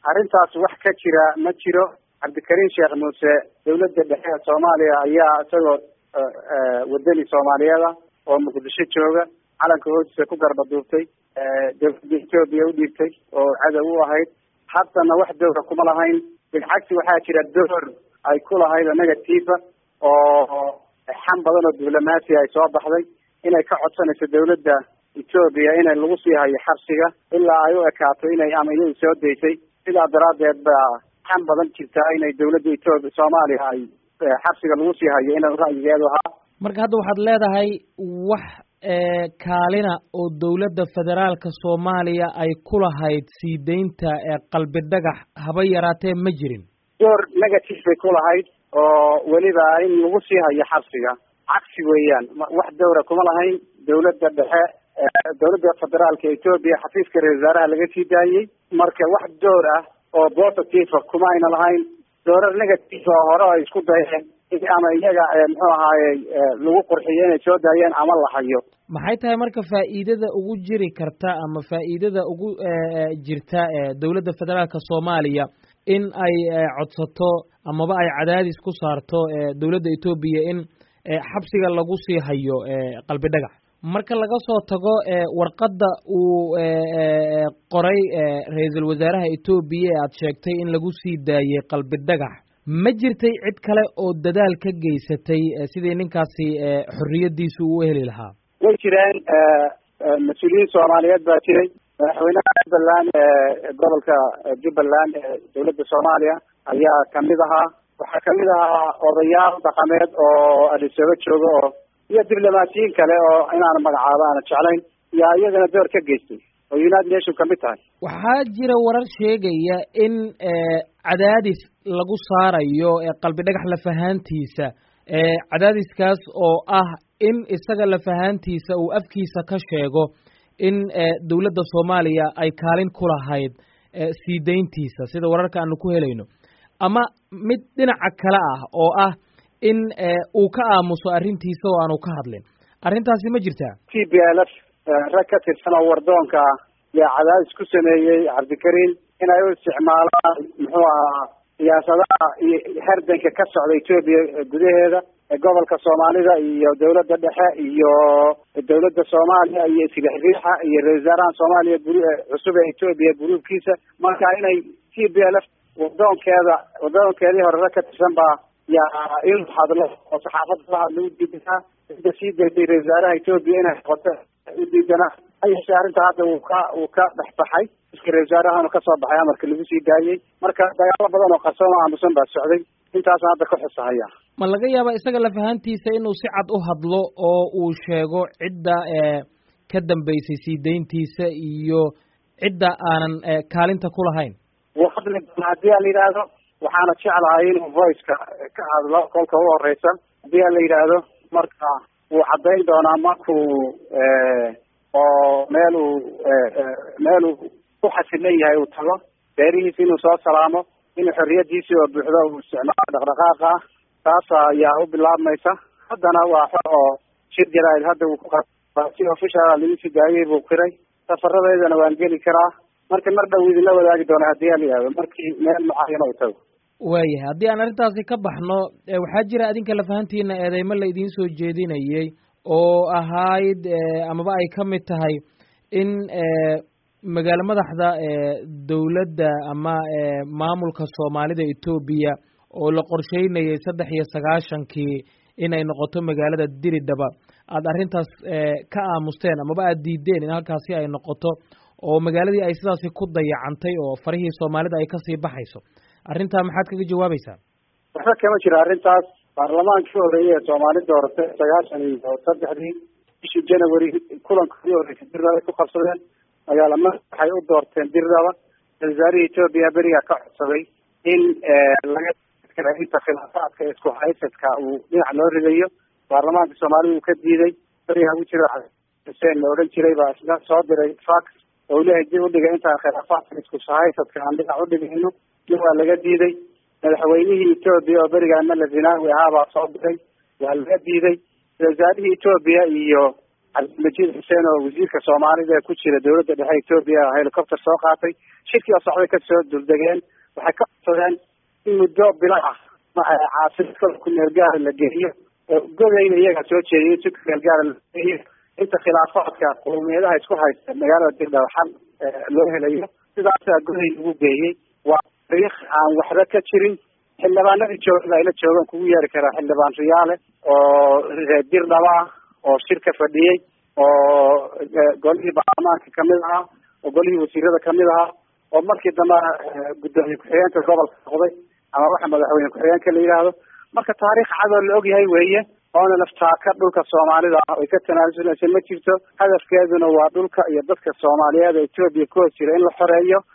arrintaas wax ka jira ma jiro cabdikariim sheekh muuse dawladda dhexe ee soomaaliya ayaa isagoo wadani soomaaliyeeda oo muqdisho jooga calanka hoostiisa ku garba duubtay dawladda etoobiya u dhiibtay oo cadow u ahayd haddana wax dowra kuma lahayn bilcagsi waxaa jira door ay ku lahayd negativa oo xam badan oo diblomaasi ay soo baxday inay ka codsanayso dawladda etoobiya inay lagu sii hayo xabsiga ilaa ay u ekaato inay ama iyadu soo daysay sidaa daraadeed baa xam badan jirtaa inay dawladda etoobiya soomaaliya ay xabsiga lagu sii hayo ina ra'yigeedu ahaa marka hadda waxaad leedahay wax kaalina oo dawladda federaalka soomaaliya ay ku lahayd sii deynta qalbi dhagax haba yaraatee ma jirin door negative bay ku lahayd oo weliba in lagu sii hayo xabsiga cagsi weeyaan wax dowra kuma lahayn dawladda dhexe dawladda federaalka etoobiya xafiiska ra-isul wasaaraha laga sii daayey marka wax door ah oo positive kuma ayna lahayn doorar negative oo hore ay isku dayeen ama iyaga muxuu ahaaye lagu qurxiyo inay soo daayeen ama la hayo maxay tahay marka faa'iidada ugu jiri karta ama faa'iidada ugu jirta dawladda federaalka soomaaliya in ay codsato amaba ay cadaadis ku saarto dawladda etoobiya in xabsiga lagu sii hayo qalbi dhagax marka laga soo tago warqadda uu qoray ra-iisul wasaaraha etoobiya ee aada sheegtay in lagu sii daayey qalbi dhagax ma jirtay cid kale oo dadaal ka geysatay sidii ninkaasi xorriyadiisu uu heli lahaa way jireen mas-uuliyiin soomaaliyeed baa jiray madaxweynaha jubbaland gobolka jubbaland ee dawladda soomaaliya ayaa kamid ahaa waxaa kamid ahaa odayaal dhaqameed oo adisooba jooga oo iyo diblomaasiyiin kale oo inaan magacaabo aana jeclayn yaa iyagana door ka geystay oo united nation kamid tahay waxaa jira warar sheegaya in cadaadis lagu saarayo qalbi dhagax lafahaantiisa cadaadiskaas oo ah in isaga lafahaantiisa uu afkiisa ka sheego in dawladda soomaaliya ay kaalin ku lahayd sii deyntiisa sida wararka aanu ku helayno ama mid dhinaca kale ah oo ah in uu ka aamuso arrintiisa oo aanu ka hadlin arrintaasi ma jirtaa t b l f rag ka tirsan oo wardoonka ah yaa cadaadis ku sameeyey cabdikariim inay u isticmaalaan muxuu ahaa siyaasadaha iyo herdanka ka socda etoobiya gudaheeda gobolka soomaalida iyo dawladda dhexe iyo dawladda soomaaliya iyo islixriixa iyo ra-isul wasaaraha soomaaliya bur cusub ee etoobiya buruubkiisa marka inay t b l f wadoonkeeda wadoonkeedii hore rag ka tirsan baa yaa inuu hadlo oo saxaafadda la hadlo u diidanaa ida sii daysay ra-isul wasaaraha etoobiya inay noqoto u diidanaa hayeshe arrinta hadda uu ka uu ka dhexbaxay iska ra-isul wasaarahana kasoo baxay amarka lagu sii daayey marka dagaalo badan oo qarsoon oo aamusan baa socday intaasna hadda ka xusahaya ma laga yaaba isaga lafahantiisa inuu si cad u hadlo oo uu sheego cidda ka dambeysay sii deyntiisa iyo cidda aanan kaalinta ku lahayn wuu hadli doonaa haddii a la yidhaahdo waxaana jeclahay inuu voiceka ka hadlo kolka u horeysa haddii a la yidhaahdo marka wuu caddayn doonaa markuu oo meel uu meel uu ku xasilan yahay uu tago beerihiisa inuu soo salaamo inuu xorriyadiisii oo buuxdo uu isticmaalo dhaqdhaqaaqa ah taas ayaa u bilaabmaysa haddana waa xor oo shir jaraa'id hadda uu ku si official lagu sii daayey buu qiray safaradeedana waan geli karaa marka mar dhow idinla wadaagi doona haddii a la yihahdo markii meel mucaayana uu tago waayahay haddii aan arrintaasi ka baxno waxaa jira adinka lafahantiina eedeymo la idiin soo jeedinayey oo ahayd amaba ay ka mid tahay in magaalo madaxda dawladda ama maamulka soomaalida etoobiya oo la qorsheynayay saddex iyo sagaashankii inay noqoto magaalada diridhaba aada arrintaas ka aamusteen amaba aada diideen in halkaasi ay noqoto oo magaaladii ay sidaasi ku dayacantay oo farihii soomaalida ay kasii baxayso arrintaa maxaad kaga jawaabaysaa waxba kama jiro arrintaas baarlamaankii horeeyey ee soomaali dooratay sagaashan iyo saddexdii bishii january kulankoodii horeysay dirdaba ay ku qabsadeen magaala madax waxay u doorteen dirdaba wasaarihii etoobiya beriga ka codsaday in laga inta khilaafaadka isku haysadka uu dhinac loo ridayo baarlamaanka soomaalida uu ka diiday beriga ugu jira xuseen la odhan jiray baa isna soo diray fax oo lehay dib udhiga intaan khilaafaadka isku haysadka aan dhinac udhigayno dib waa laga diiday madaxweynihii etoobiya oo berigaa mala zinaawi ahaa baa soo diray waa laga diiday wasaarihii etoobiya iyo cabdilmajiid xuseen oo wasiirka soomaalida ku jira dowladda dhexe etoobiya helicopter soo qaatay shirkii oo socday kasoo duldegeen waxay ka codsadeen in muddo bila ah caasimad ku meel gaara la geliyo godayna iyagaa soo jeediyay si ku meel gaara la geliyo inta khilaafaadka qowmiyadaha isku haysta magaalada dirdhaw xal loo helayo sidaasaa goday lagu geeyey waa tariikh aan waxba ka jirin xildhibaanadii jooga ayla joogaan kugu yeeri karaa xildhibaan riyaale oo reer dirdhaba ah oo shirka fadhiyey oo golihii baarlamaanka kamid ahaa oo golihii wasiirada kamid ahaa oo markii dambe guddoomiye ku-xigeenka gobolka noqday ama waxa madaxweyne ku-xigeenka la yidhaahdo marka taariikh cadoo la ogyahay weeye oona laftaaka dhulka soomaalida ah ay ka tanaasuleysa ma jirto hadafkeeduna waa dhulka iyo dadka soomaaliyeed ee etoobiya ku hoos jira in la xoreeyo